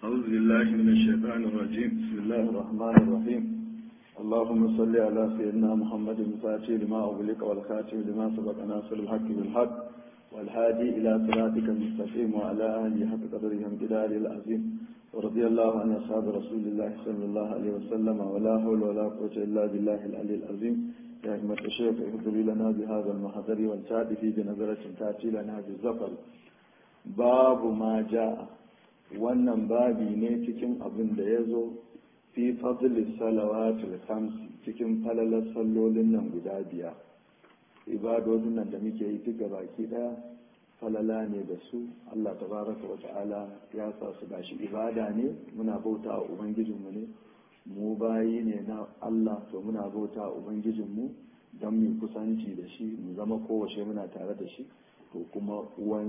أعوذ بالله من الشيطان الرجيم بسم الله الرحمن الرحيم اللهم صل على سيدنا محمد الفاتح لما أغلق والخاتم لما سبق ناصر الحق بالحق والهادي إلى صراطك المستقيم وعلى آله حق قدره امتداد العظيم ورضي الله عن أصحاب رسول الله صلى الله عليه وسلم ولا حول ولا قوة إلا بالله العلي العظيم يا همة الشيخ اهدر لنا بهذا المحضر والتأتي في بنظرة تأتي لنا بالزفر باب ما جاء wannan babi ne cikin abin da ya zo fi fadli salawatul khamsi cikin falalar sallolin nan guda biyar ibadodin nan da muke yi duk baki daya falala ne da su Allah tabaraka wa ta'ala ya sa su gashi ibada ne muna bauta wa ubangijinmu ne mu bayi ne na Allah to muna bauta wa ubangijinmu don mu kusanci da shi mu zama kowace muna tare da shi to kuma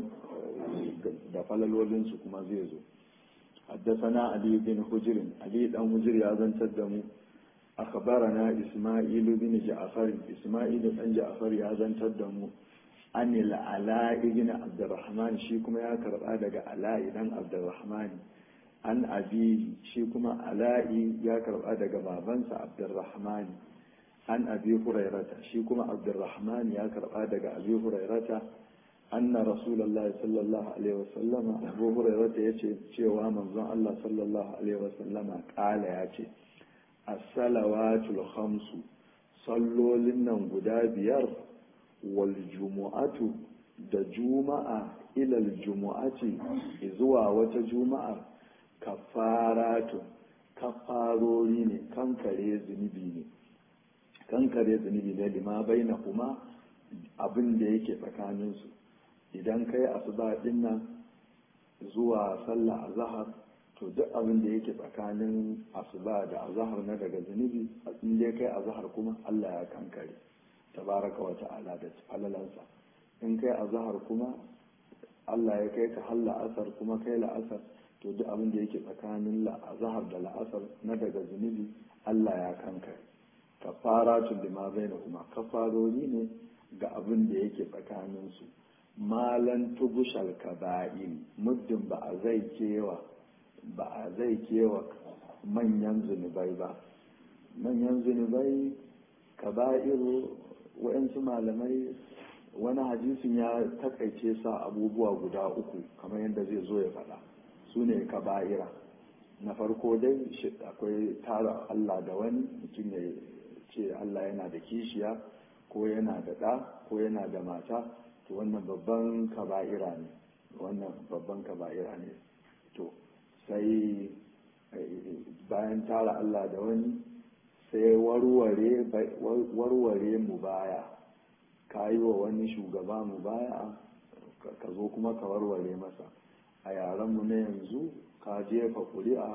da falalolinsu kuma zai zo حدثنا علي بن حجر علي بن حجر يا زنتر دمو أخبرنا إسماعيل بن جعفر إسماعيل بن جعفر يا زنتر دمو أن العلاء بن عبد الرحمن شيكما يا كربا دغ علاء بن عبد الرحمن أن أبيه شيكما علاء يا كربا دغ بابنسا عبد الرحمن أن أبي هريرة شيكما عبد الرحمن يا كربا دغ أبي هريرة أن رسول الله صلى الله عليه وسلم أبو هريرة يتي cewa manzon Allah sallallahu alaihi wasallam kala ya ce as-salawatul khamsu sallolin nan guda biyar wal jumu'atu da juma'a ilal jumu'ati zuwa wata juma'a kafaratu kafarori ne kankare zunubi ne kankare zunubi ne lima baina kuma abin da yake tsakaninsu idan kai asuba din nan zuwa sallah azhar to duk abin da yake tsakanin asuba da azhar na daga zunubi in dai kai azhar kuma Allah ya kankare tabaraka wa ta'ala da falalansa in kai azhar kuma Allah ya kai ka halla asar kuma kai la'asar to duk abin da yake tsakanin azhar da la'asar na daga zunubi Allah ya kankare kafaratun lima bainahuma kafarori ne ga abin da yake tsakaninsu malan tubushal kaba'il muddin ba a zai kewa ba a zai kewa manyan zunubai ba manyan zunubai kaba'ir wa'yansu malamai wani hadisin ya takaice sa abubuwa guda uku kamar yadda zai zo ya faɗa su ne kaba'ira na farko dai akwai tara Allah da wani mutum ya ce Allah yana da kishiya ko yana da ɗa ko yana da mata to wannan babban kaba'ira ne wannan babban kaba'ira ne to sai bayan tara Allah da wani sai warware mu baya ka yi wa wani shugaba mu baya ka zo kuma ka warware masa a yarenmu na yanzu ka jefa kuri'a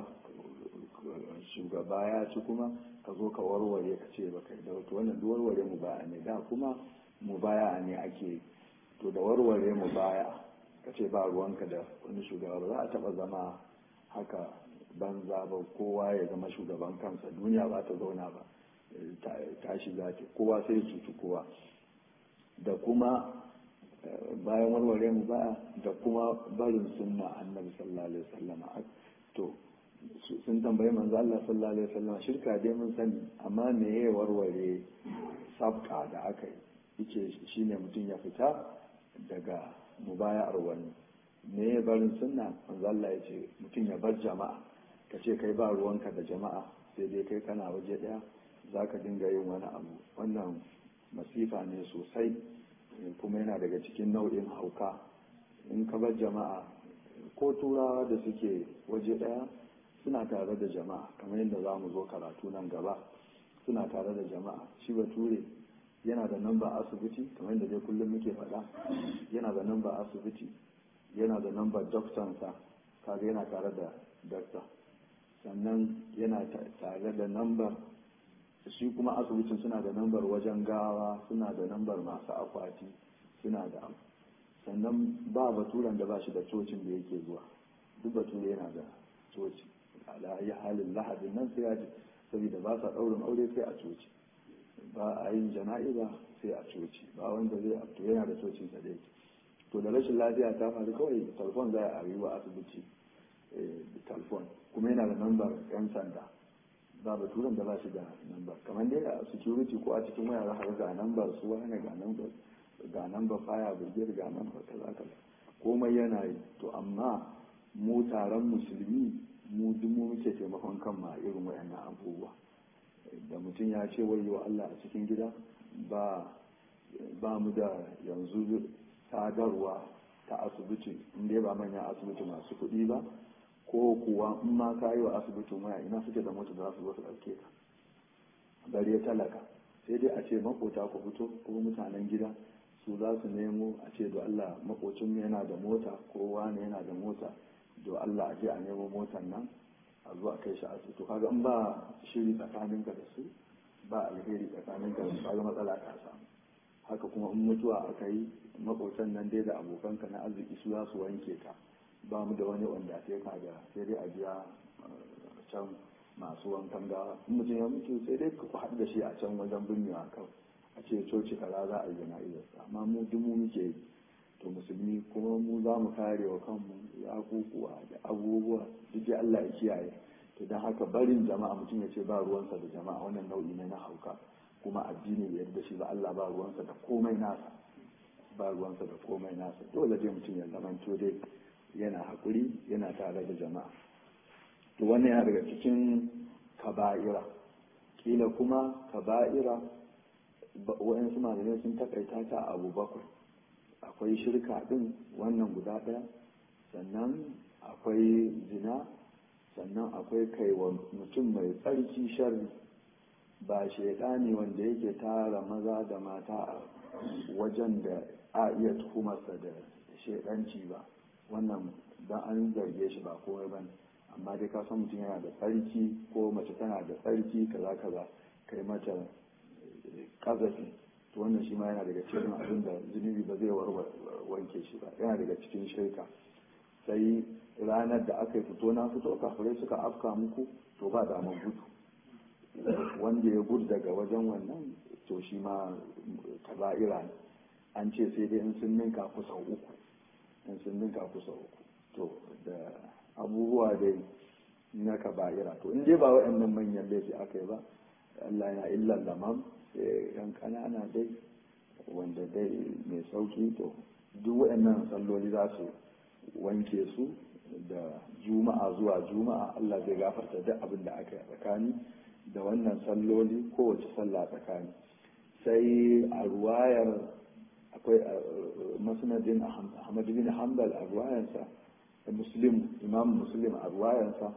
shugaba ya ci kuma ka zo ka warware ka ce ba kai da wato wannan duk warware mu baya ne da kuma mu baya ne ake to da warware mu baya ka ce ba ruwanka da wani shugaba ba za a taba zama haka banza ba kowa ya zama shugaban kansa duniya ba ta zauna ba tashi za ta kowa sai cutu kowa da kuma bayan warware mu baya da kuma barin sunna annabi sallallahu alaihi wasallam to sun tambayi manzo Allah sallallahu alaihi wasallam shirka dai mun sani amma me ya warware sabka da aka yi yake shine mutum ya fita daga mubaya'ar wani me ya barin sunna manzo Allah ya ce mutum ya bar jama'a ka ce kai ba ruwanka da jama'a sai dai kai kana waje daya zaka dinga yin wani abu wannan masifa ne sosai kuma yana daga cikin nau'in hauka in ka bar jama'a ko turawa da suke waje daya suna tare da jama'a kamar yadda za mu zo karatu nan gaba suna tare da jama'a shi bature yana da namba asibiti kamar yadda dai kullum muke faɗa yana da namba asibiti yana da namba doktansa kaga yana tare da dokta sannan yana tare da nambar shi kuma asibitin suna da nambar wajen gawa suna da nambar masu akwati suna da sannan ba baturen da ba shi da cocin da yake zuwa duk bature yana da coci ala yi halin lahadin nan sai ya ji saboda ba sa ɗaurin aure sai a coci ba a yin jana'iza sai a coci ba wanda zai to yana da cocin sa dai to da rashin lafiya ta faru kawai telefon za a yi wa asibiti telefon kuma yana da lambar yan sanda ba baturen da ba shi da lambar kamar dai a security ko a cikin waya za ga lambar su wani ga lambar ga lambar faya brigade ga lambar kaza kaza komai yana yi to amma mu taron musulmi mu duk mu muke taimakon kan ma irin wayannan abubuwa da mutum ya ce wayo Allah a cikin gida ba ba mu da yanzu sadarwa ta asibiti inda ba manyan asibiti masu kuɗi ba ko kuwa in ma ka yi wa asibitin waya ina suke da mota za su zo su ɗauke ka bari ya talaka sai dai a ce makota ku fito ko mutanen gida su za su nemo a ce do Allah makocin yana da mota ko wani yana da mota do Allah a je a nemo motan nan a zo a kai shi asibiti kaga in ba shiri tsakaninka da su ba alheri tsakaninka da su kaga matsala ta samu haka kuma in mutuwa aka yi makotan nan dai da abokanka na arziki su za su wanke ka ba mu da wani wanda sai ka da sai dai a biya can masu wankan gawa in mutum ya mutu sai dai ku haɗu da shi a can wajen binnewa kawai a ce coci kaza za a yi jana'izarsa amma mu duk mu muke yi to musulmi kuma mu za mu kare wa kanmu ya kukuwa da abubuwa duk Allah ya kiyaye to don haka barin jama'a mutum ya ce ba ruwansa da jama'a wannan nau'i ne na hauka kuma addini bai yarda shi ba Allah ba ruwansa da komai nasa ba ruwansa da komai nasa dole dai mutum ya zamanto dai yana haƙuri yana tare da jama'a to wannan yana daga cikin kaba'ira kila kuma kaba'ira wa'yansu malamai sun takaita ta abu bakwai akwai shirka ɗin wannan guda ɗaya sannan akwai zina sannan akwai kaiwa mutum mai tsarki sharri ba shaidani wanda yake tara maza da mata a wajen da a iya tuhumarsa da shaidanci ba wannan dan an zarge shi ba komai bane amma dai ka san mutum yana da tsarki ko mace tana da tsarki kaza kaza kai mata kazafi to wannan shi ma yana daga cikin abin da zunubi ba zai wanke shi ba yana daga cikin shirka sai ranar da aka yi fito na fito kafirai suka afka muku to ba damar gudu wanda ya gudu daga wajen wannan to shi ma kaba'ira ne an ce sai dai in sun ninka kusa uku in sun ninka kusa uku to da abubuwa dai na kaba'ira to in dai ba waɗannan manyan laifi aka yi ba Allah yana illan lamam sai yan kanana dai wanda dai mai sauki to duk waɗannan salloli za su wanke su da juma'a zuwa juma'a Allah zai gafarta duk abin da aka yi a tsakani da wannan salloli kowace sallah tsakani sai a ruwayar akwai masnadin ahmad bin hanbal a ruwayansa muslim imam muslim a ruwayansa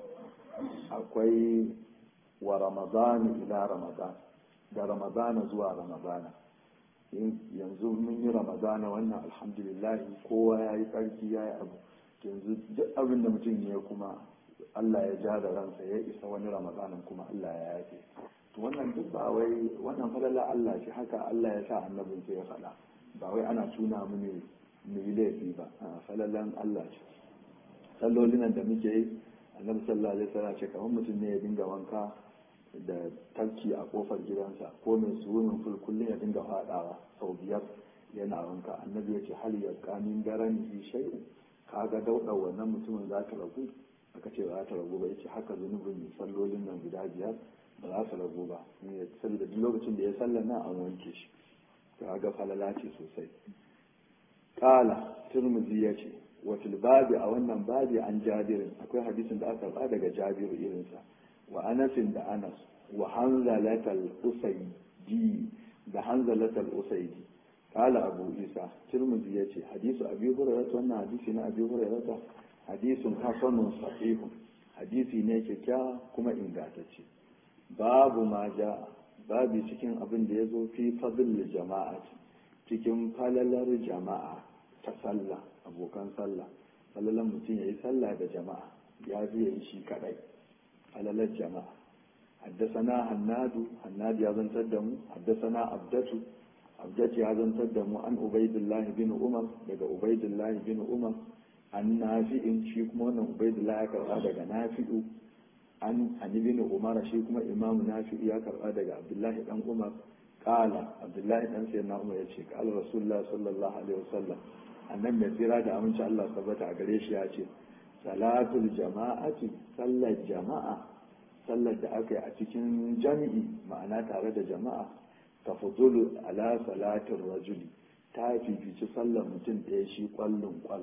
akwai wa ramadan ila ramadan da ramadana zuwa ramadana yanzu mun yi ramadana wannan alhamdulillah kowa ya yi tsarki ya yi abu yanzu duk abin da mutum ya kuma Allah ya ja da ransa ya isa wani ramadanin kuma Allah ya yafe to wannan duk ba wai wannan falala Allah ce haka Allah ya sa annabin sai ya faɗa ba wai ana tuna mu ne mu yi laifi ba falalan Allah ce sallolin da muke yi annabi sallallahu alaihi wasallam ce kamar mutum ne ya dinga wanka da tarki a kofar gidansa ko mai suwunin ful kullum ya dinga fadawa sau biyar yana wanka annabi ya ce hal ya kamin daren fi shay'u kaga dauda wannan mutumin za ta ragu aka ce ba za ta ragu ba yace haka zunubin sallolin nan guda biyar ba za su ragu ba saboda duk lokacin da ya sallar nan an wanke shi kaga falala ce sosai kala turmuzi ya ce wafil babi a wannan babi an jabirin akwai hadisin da aka ba daga jabiru irinsa wa anasin da anas wa hanzalatal usaidi da hanzalatal usaidi kala abu isa turmuzi ya ce hadisu abi hurairata wannan hadisi na abi hurairata hadisun hasanun sahihun hadisi ne kyakkyawa kuma ingantacce babu ma ja babu cikin abin da ya zo fi fadl jama'a cikin falalar jama'a ta sallah abokan sallah falalan mutum ya yi sallah da jama'a ya fi yi shi kadai falalar jama'a haddasana hannadu hannadu ya zantar da mu haddasana abdatu abdatu ya zantar da mu an ubaidullah bin umar daga ubaidullah bin umar an nafi'in shi kuma wannan ubaidullah ya karba daga nafi'u an ani bin umar shi kuma imamu nafi'u ya karba daga abdullahi dan umar kala abdullahi dan sayyidina umar ya ce kala rasulullah sallallahu alaihi wasallam annan mai tsira da aminci Allah tabbata a gare shi ya ce salatul jama'ati sallar jama'a sallar da aka yi a cikin jami'i ma'ana tare da jama'a ta fudulu ala salatin rajuli ta fifici sallar mutum ɗaya shi ƙwallon ƙwal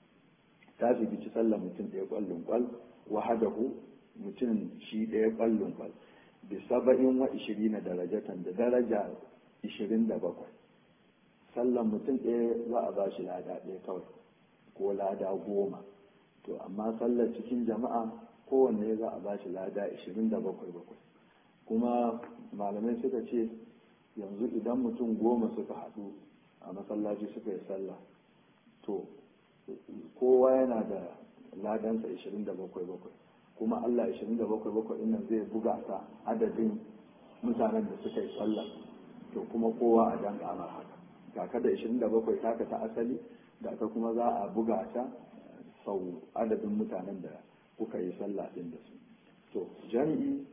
ta fifici sallar mutum ɗaya ƙwallon ƙwal wahadahu mutum shi ɗaya ƙwallon ƙwal bi saba'in wa ishirina darajatan da daraja ishirin da bakwai sallar mutum ɗaya za a ba shi lada ɗaya kawai ko lada goma to amma sallar cikin jama'a kowanne za a ba shi lada ishirin da bakwai bakwai kuma malamai suka ce yanzu idan mutum goma suka haɗu a masallaci suka yi sallah to kowa yana da ladansa 27 bakwai kuma Allah 27 bakwai nan zai buga ta adadin mutanen da suka yi sallah to kuma kowa a dan kamar haka ga ka da 27 taka ta asali da ka kuma za a buga ta sau adadin mutanen da kuka yi sallah din da su to jami'i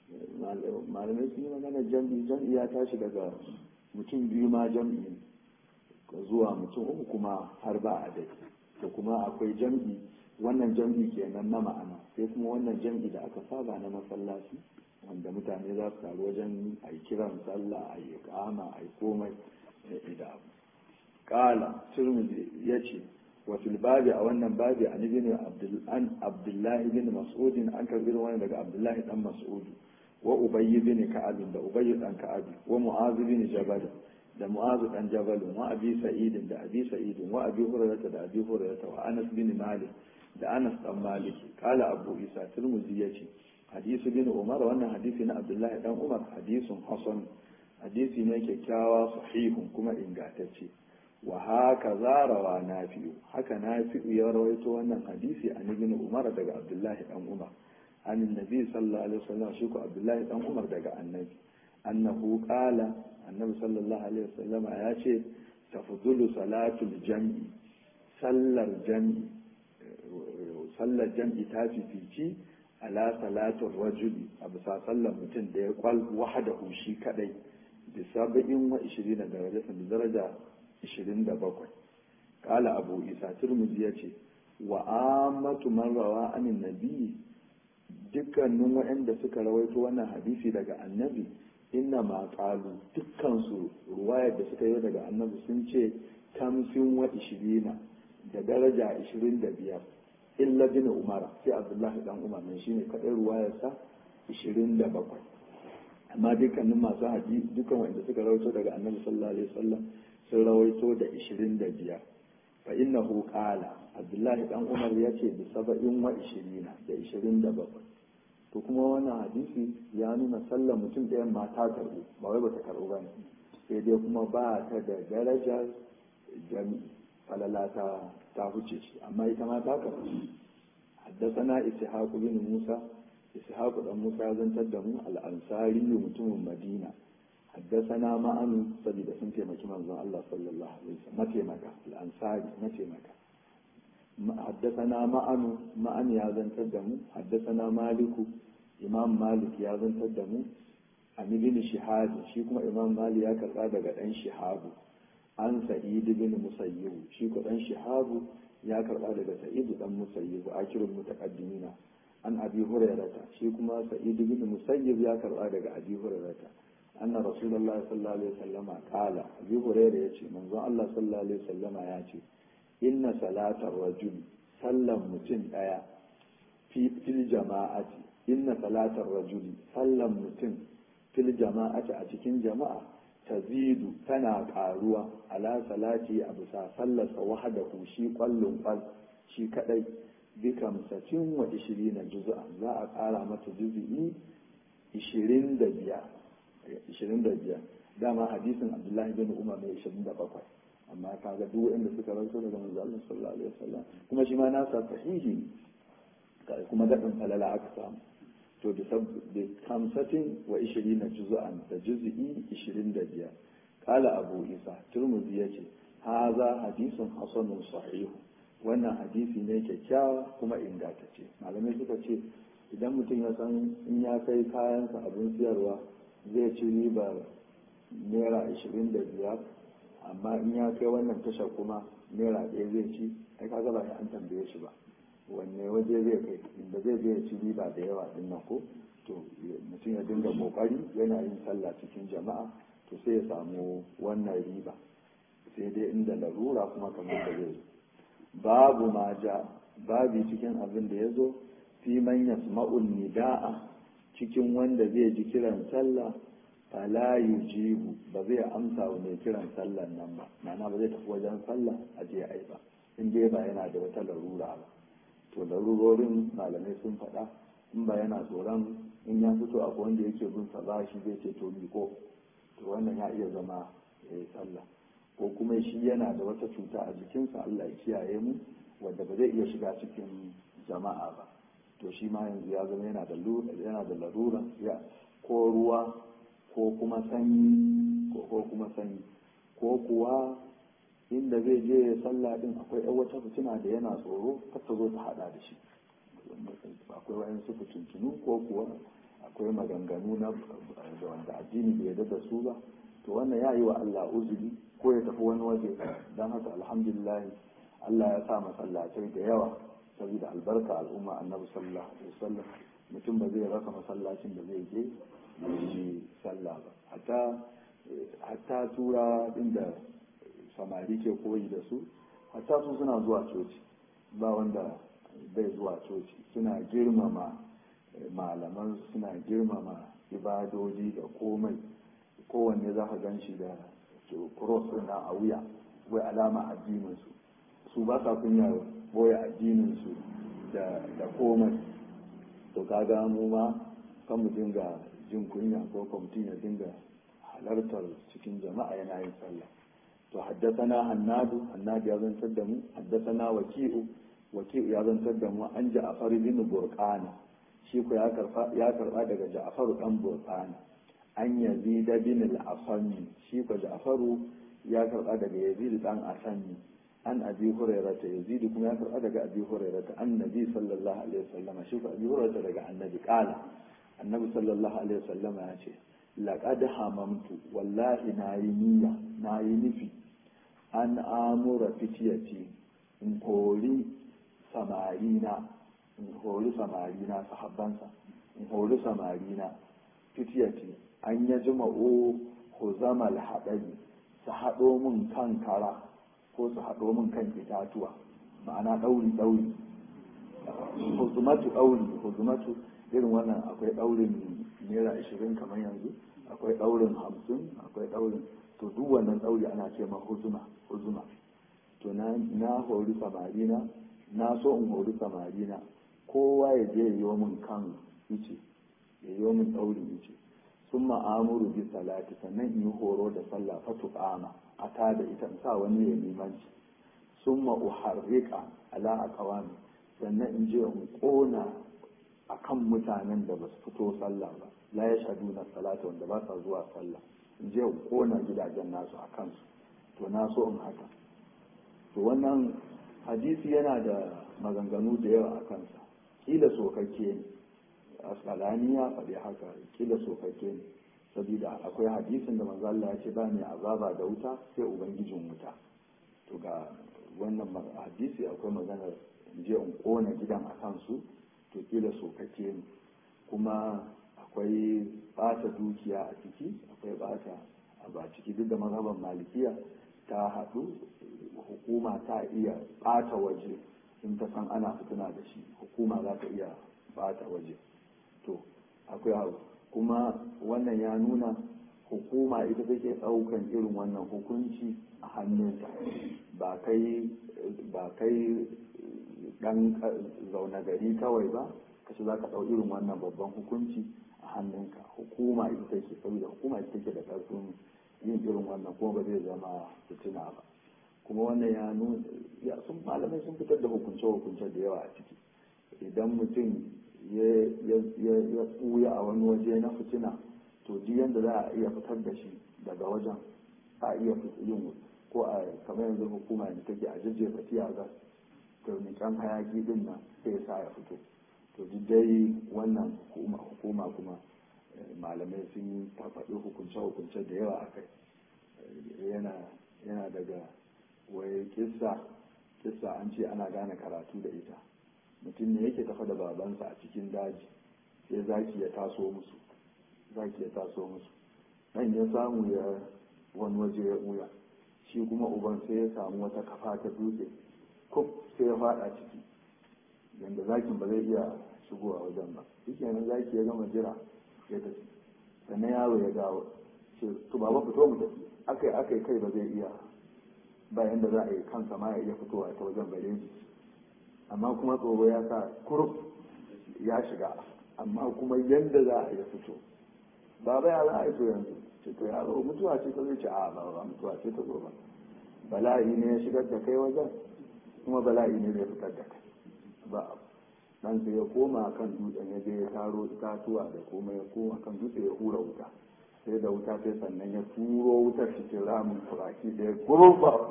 malamai sun yi magana jami'i jami'i ya tashi daga mutum biyu ma jami'i zuwa mutum uku kuma har ba a dai da kuma akwai jam'i wannan jam'i kenan na ma'ana sai kuma wannan jam'i da aka saba na masallaci wanda mutane za su taru wajen a yi kiran sallah a yi kama a yi komai da abu kala turmudi ya ce wa fil babi a wannan babi an ibn abdullahi bin mas'udin an karbi wani daga abdullahi dan mas'udu wa ubayy bin ka'ab da ubayy dan ka'ab wa mu'az bin jabal da mu'azu dan jabalun wa abi sa'idin da abi sa'idin wa abi hurairah da abi hurairah wa anas bin malik da anas dan malik kala abu isa tirmidhi yace hadisi bin umar wannan hadisi na abdullahi dan umar hadisun hasan hadisi ne kyakkyawa sahihun kuma ingantacce wa haka zarawa nafi'u haka nafi'u ya rawaito wannan hadisi an ibn umar daga abdullahi dan umar an nabi sallallahu alaihi wasallam shi ko abdullahi dan umar daga annabi annahu qala annabi sallallahu alaihi wasallam ya ce tafdulu salatul jam'i sallar jam'i sallar jam'i ta fifici ala salatul rajuli a bisa sallar mutum da ya kwal wahadahu shi kadai bi saba'in wa ishirin da daraja da daraja ishirin da bakwai kala abu isa turmuzi ya ce wa amatu man rawa anin nabi dukkanin waɗanda suka rawaito wannan hadisi daga annabi inna ma qalu dukkansu ruwayar da suka yi daga annabi sun ce tamsin wa ishirina da daraja ishirin da biyar illa bin umar sai abdullahi dan umar ne shine kadai ruwayarsa ishirin da bakwai amma dukkanin masu haji dukkan wanda suka rawaito daga annabi sallallahu alaihi wasallam sun rawaito da ishirin da biyar fa innahu qala abdullahi dan umar ya ce bi saba'in wa ishirina da ishirin da bakwai to kuma wannan hadisi ya nuna sallar mutum ɗayan ma ta karɓu ba wai bata karɓu ba ne sai dai kuma ba ta da darajar jami'i falala ta ta huce shi amma ita ma ta karɓu haddasana ishaq bin musa ishaq dan musa ya zantar da mu al-ansari mutumin madina haddasana ma'anu saboda sun taimaki manzon Allah sallallahu alaihi wasallam mataimaka al-ansari mataimaka حدثنا معن معن يا زنتدمو حدثنا مالك إمام مالك يا زنتدمو عن ابن شهاب شي كما إمام مالك يا كربا daga dan شهاب عن سعيد بن مسيب شي ko dan شهاب ya karba daga sa'id dan musayyib akirul mutaqaddimina an abi hurairata shi kuma sa'id bin musayyib ya karba daga abi hurairata anna rasulullahi sallallahu alaihi wasallama qala abi hurairah yace manzon Allah sallallahu alaihi wasallama ya ce inna salatar rajul sallan mutum ɗaya fil jama'ati inna salatar rajuli sallan mutum fil jama'ati a cikin jama'a tazidu tana ƙaruwa ala salati a bisa sallarsa wahadahu shi kwallon kwal shi kadai bi kamsatin wa ishirina juz'a za a ƙara mata juz'i ishirin da biyar ishirin da biyar dama hadisin abdullahi bin umar mai ishirin da bakwai amma kaga duk wanda suka rawaito daga manzo Allah sallallahu alaihi wasallam kuma shi ma nasa sahihi kuma dadin falala aka samu to da sabbi kamsatin wa 20 juz'an da juz'i 25 kala abu isa turmuzi yace haza hadisun hasanun sahih wannan hadisi ne kyakkyawa kuma ingantacce malamai suka ce idan mutum ya san in ya kai kayansa abin siyarwa zai ci ribar naira 25 amma in ya kai wannan tasha kuma naira ɗaya zai ci ai kaga ba an tambaye shi ba wanne waje zai kai inda zai je ya ci riba da yawa din nan ko to mutum ya dinga kokari yana yin sallah cikin jama'a to sai ya samu wannan riba sai dai inda larura kuma kamar da zai babu ma ja babi cikin abin da ya zo fi man yasma'ul nida'a cikin wanda zai ji kiran sallah fala yujibu ba zai amsa wa mai kiran sallan nan ba ma'ana ba zai tafi wajen sallah a je ai ba in dai ba yana da wata larura ba to larurorin malamai sun faɗa in ba yana tsoron in ya fito abu wanda yake bin sa ba shi zai ce to miko to wannan ya iya zama ya yi sallah ko kuma shi yana da wata cuta a jikinsa Allah ya kiyaye mu wanda ba zai iya shiga cikin jama'a ba to shi ma yanzu ya zama yana da yana da larura ya ko ruwa ko kuma sanyi ko ko kuma sanyi ko kuwa inda zai je ya sallah din akwai yan wata fitina da yana tsoro kar ta zo ta hada da shi akwai wayansu fitintunu ko kuwa akwai maganganu na da wanda addini bai yarda da su ba to wannan ya yi wa Allah uzuri ko ya tafi wani waje don haka alhamdulillah Allah ya sa masallatai da yawa saboda albarka al'umma annabi sallallahu alaihi wasallam mutum ba zai rasa masallacin da zai je yi sallah ba hatta hatta tura inda samari ke koyi da su hatta su suna zuwa coci ba wanda bai zuwa coci suna girmama malaman suna girmama ibadodi da komai kowanne za ka gan shi da cross na a wuya wai alama addininsu su ba sa kunya boye addininsu da komai to kaga mu ma kan mu dinga jin kunya ko kwamitin ya dinga halartar cikin jama'a yana yin sallah to haddasana hannadu hannadu ya zantar da mu haddasana waki'u waki'u ya zantar da mu an ja'afar bin burqana shi ko ya karba ya karba daga ja'faru dan burqana an yazid bin al-asami shi ko ja'faru ya karba daga yazid dan asami an abi hurairata yazid kuma ya karba daga abi hurairata annabi sallallahu alaihi wasallam shi ko abi hurairata daga annabi qala annabi sallallahu alaihi wasallam ya ce laqad hamamtu wallahi nayi niyya nayi nufi an amura fitiyati in kori samarina in hori samarina sahabbansa in hori samarina fitiyati an ya jima'o huzamal haɗari su haɗo min kan kara ko su haɗo min kan itatuwa ma'ana ɗauri ɗauri huzumatu ɗauri huzumatu irin wannan akwai ɗaurin naira ashirin kamar yanzu akwai ɗaurin hamsin akwai ɗaurin to duk wannan ɗauri ana ce ma huzuma huzuma to na hori samarina na so in hori samarina kowa ya je yi min kan ice ya yi min ɗaurin ice sun ma'amuru bi salati sannan in yi horo da sallah fatu ƙama a ta da ita sa wani ya limanci sun ma'uharriƙa ala a kawami sannan in je in ƙona a kan mutanen da ba su fito sallah ba la ya shaɗu na salata wanda ba sa zuwa sallah in je in ƙona gidajen nasu a kansu to na so in haka to wannan hadisi yana da maganganu da yawa a kansa kila sokakke ne asqalani ya faɗi haka kila sokakke ne saboda akwai hadisin da manzo Allah ya ce ba mai azaba da wuta sai ubangijin wuta to ga wannan hadisi akwai maganar je in kona gidan a kansu to kila sokakke ne kuma akwai bata dukiya a ciki akwai bata a ciki duk da mazhaban malikiya ta haɗu hukuma ta iya bata waje in ta san ana fitina da shi hukuma za ta iya bata waje to akwai abu kuma wannan ya nuna hukuma ita take ɗaukan irin wannan hukunci a hannunta ba kai ba kai dan zaune gari kawai ba kace za ka ɗau irin wannan babban hukunci a hannunka hukuma ita take saboda hukuma ita take da ƙarfin yin irin wannan kuma ba zai zama fitina ba kuma wannan ya nuna ya sun malamai sun fitar da hukunce-hukunce da yawa a ciki idan mutum ya ɓuya a wani waje na fitina to duk yadda za a iya fitar da shi daga wajen a iya yin ko a kamar yanzu hukuma da take a jajjefa tiyaga to mikan hayaki din nan sai ya sa ya fito to duk dai wannan hukuma kuma malamai sun yi faɗi hukunce-hukunce da yawa a kai yana daga wai kissa kissa an ce ana gane karatu da ita mutum ne yake tafa da babansa a cikin daji sai zaki ya taso musu zaki ya taso musu dan ya samu ya wani waje ya ɓuya shi kuma uban sai ya samu wata kafa ta dutse kuf sai ya fada ciki yanda zakin ba zai iya shigowa wajen ba shi kenan zaki ya gama jira ya tafi sannan yaro ya dawo ce to baba fito mu tafi akai akai kai ba zai iya bayan da za a yi kansa ma ya iya fitowa ta wajen bare shi amma kuma tsoro ya sa kuruf ya shiga amma kuma yadda za a yi fito baba ya za a yi to yanzu ce to yaro mutuwa ce ta zai ce a ba ba mutuwa ce ta zo ba bala'i ne ya shigar da kai wajen kuma bala'i ne zai fitar da kai ba dan sai ya koma kan dutsen ya je ya taro itatuwa da kuma ya koma kan dutse ya hura wuta sai da wuta sai sannan ya turo wutar cikin ramin turaki da ya kurba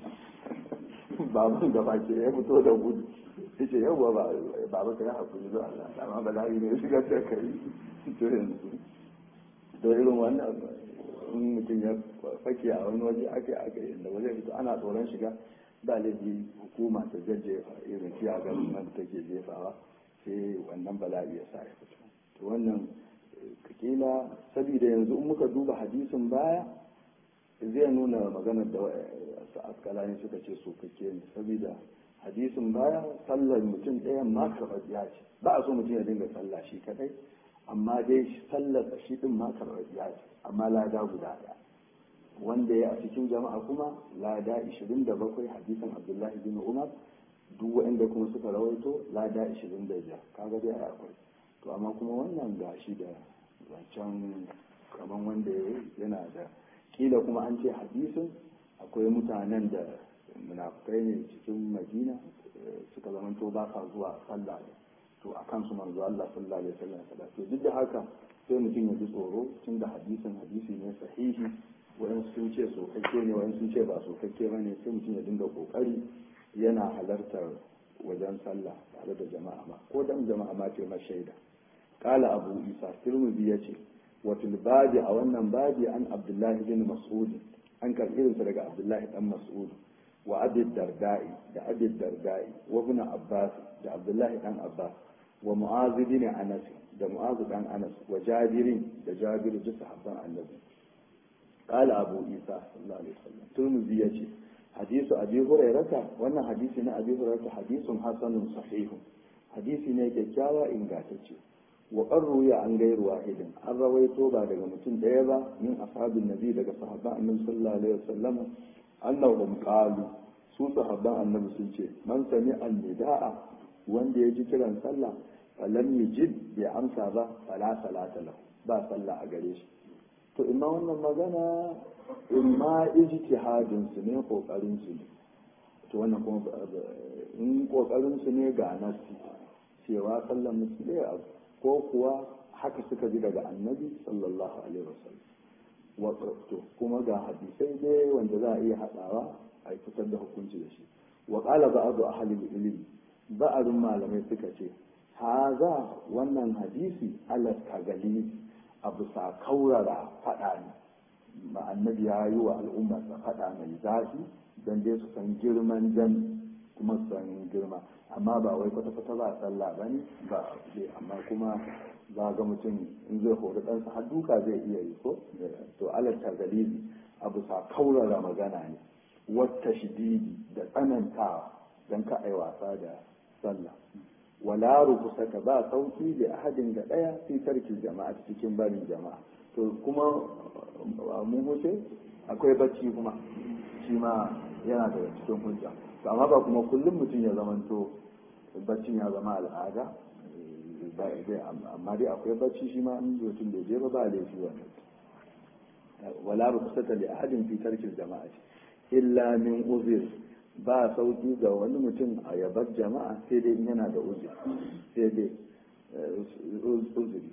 baban da baki ya fito da gudu yace yawwa ba baba kai hakuri da Allah amma bala'i ne ya shigar da kai to yanzu to irin wannan in mutum ya fake a wani waje ake ake inda waje fito ana tsoron shiga ba laifi hukuma ta jajjefa irin fiya ga nan take jefawa sai wannan bala'i ya sa ya fito to wannan kila saboda yanzu in muka duba hadisin baya zai nuna maganar da su askalani suka ce sokakke ne saboda hadisin baya sallar mutum ɗayan ma karɓar ce ba a so mutum ya dinga sallah shi kadai amma dai sallar shi din ma karɓar ce amma lada guda ɗaya wanda ya a cikin jama'a kuma lada 27 hadisin abdullahi bin umar duk waɗanda kuma suka rawaito lada 25 kaga dai akwai to amma kuma wannan gashi da wancan kaman wanda yana da kila kuma an ce hadisin akwai mutanen da munafukai ne cikin madina suka zamanto ba sa zuwa sallah to a kansu manzo Allah sallallahu alaihi wasallam to duk da haka sai mutum ya ji tsoro tunda hadisin hadisi ne sahihi wayan sun ce sokakke ne wayan sun ce ba sokakke ba ne sai mutum ya dinga kokari yana halartar wajen sallah tare da jama'a ma ko dan jama'a ma ce ma shaida qala abu isa tirmidhi yace wa fil babi a wannan babi an abdullahi bin mas'ud an karbi irinsa daga abdullahi dan mas'ud wa abi dardai da abi dardai wa ibn abbas da abdullahi dan abbas wa mu'az bin anas da mu'az dan anas wa jabirin da jabir da sahabban annabi قال أبو عيسى صلى الله عليه وسلم ترمذي يجي حديث أبي هريرة وأن حديثنا أبي هريرة حديث حسن صحيح حديثنا كيكاوى إن قاتتش وقد روي عن غير واحد أن رويته بعد متن ديبا من أصحاب النبي لك صحابة النبي صلى الله عليه وسلم أنهم قالوا su sahabban annabi sun ce man sami annida'a wanda ya ji kiran sallah falam yajid bai amsa ba fala salata lahu ba sallah a gare shi to imma wannan magana imma ijtihadin su ne kokarin su ne to wannan kuma in kokarin su ne ga nasi cewa sallan musu ne ko kuwa haka suka ji daga annabi sallallahu alaihi wasallam to kuma ga hadisai dai wanda za a iya hadawa a fitar da hukunci da shi wa qala ba'du ahli ilmi ba'arun malamai suka ce haza wannan hadisi ala tagali a bisa kaurara faɗa ne ba annabi ya yi wa al'umma sa faɗa mai zafi don dai su san girman jan kuma su san girma amma ba wai kwata-kwata ba sallah ba ne ba amma kuma za ga mutum in zai hori ɗansa har duka zai iya yi ko to alal tagalibi a bisa kaurara magana ne wata shididi da tsanantawa don ka ai wasa da sallah wala rukusaka ba sauki da ahadin ga daya fi tarki jama'a cikin barin jama'a to kuma mu wuce akwai bacci kuma shi ma yana daga cikin hujja to amma ba kuma kullum mutum ya zamanto baccin ya zama al'ada amma dai akwai bacci shi ma in mutum bai je ba ba laifi wannan wala rukusata li ahadin fi tarki jama'a illa min uzir ba sauki ga wani mutum a yabar jama'a sai dai yana da uzuri sai dai uzuri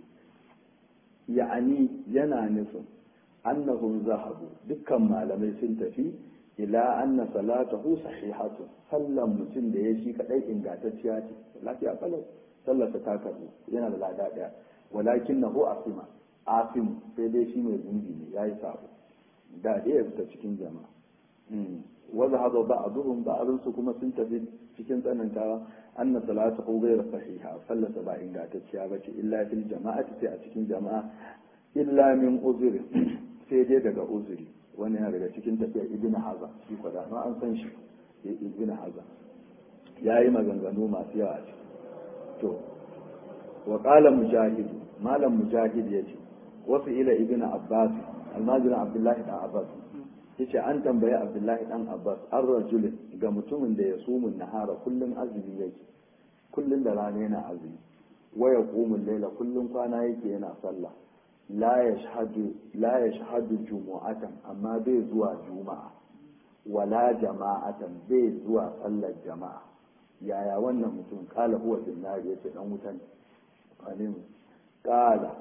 ya'ani yana nufin annahum zahabu dukkan malamai sun tafi ila anna salatahu sahihatun sallan mutum da ya shi kadai ingantacciya ce lafiya kalau sallarsa ta karbu yana da lada daya walakin nahu asima asim sai dai shi mai zunubi ne yayi sabo da dai ya fita cikin jama'a wanda hazo ba a duhun ba a kuma sun tafi cikin tsanantawa anna salatuhu ghayr sahiha sallata ba ingantacciya bace illa fil jama'ati sai a cikin jama'a illa min uzuri sai dai daga uzuri wani yana daga cikin tafiya ibn haza shi kwada ma an san shi ibn haza yayi maganganu masu yawa ce to wa qala mujahid malam mujahid yace wasu ila ibn abbas almajirin abdullahi dan abbas yace an tambayi abdullahi dan abbas an rajulin ga mutumin da ya sumun nahara kullum azumi yake kullum da rana yana azumi waya qumun laila kullum kwana yake yana sallah la yashhadu la yashhadu jumu'atan amma bai zuwa juma'a wala jama'atan bai zuwa sallar jama'a yaya wannan mutum kala huwa bin nar yace dan wutan alim kala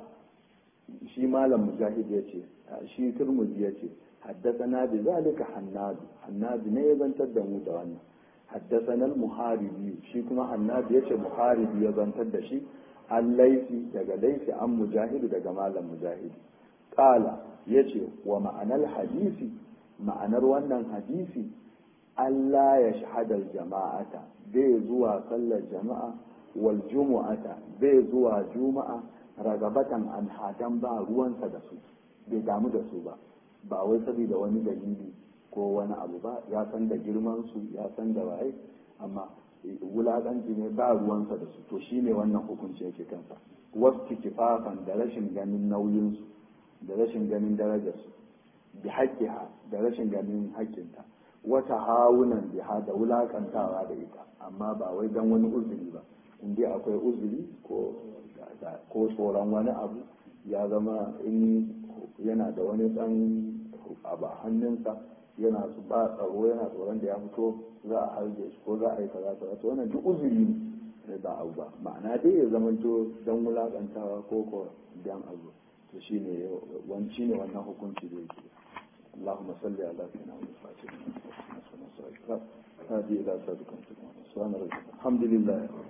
shi malam mujahid yace shi turmuzi yace حدثنا بذلك حناد حناد ne ya zantar da mu da wannan حدثنا المحاربي shi kuma حناد yace muharibi ya zantar da shi an laifi daga laifi an mujahidu daga malam mujahidi qala yace wa ma'anar hadisi ma'anar wannan hadisi Allah ya shahadar jama'ata bai zuwa sallar jama'a wal jumu'ata bai zuwa juma'a ragabatan an hadan ba ruwansa da su bai damu da su ba ba wai saboda wani dalili ko wani abu ba ya san da girman su ya san da waye amma wulaƙanci ne ba ruwansa da su to shine wannan hukunci yake kansa wasu kifafan da rashin ganin nauyinsu da rashin ganin darajarsu bi haƙƙiha da rashin ganin haƙƙinta wata hawunan biha da wulaƙantawa da ita amma ba wai don wani uzuri ba in dai akwai uzuri ko ko tsoron wani abu ya zama in yana da wani ɗan abu a hannunsa yana su ba tsaro yana tsoron da ya fito za a harbe shi ko za a yi kaza kaza to wannan duk uzuri ne ba abu ba ma'ana dai ya zama to dan wulakantawa ko ko dan abu to shine wani shine wannan hukunci da yake اللهم صل على سيدنا محمد هذه الى صدق سبحان ربك الحمد لله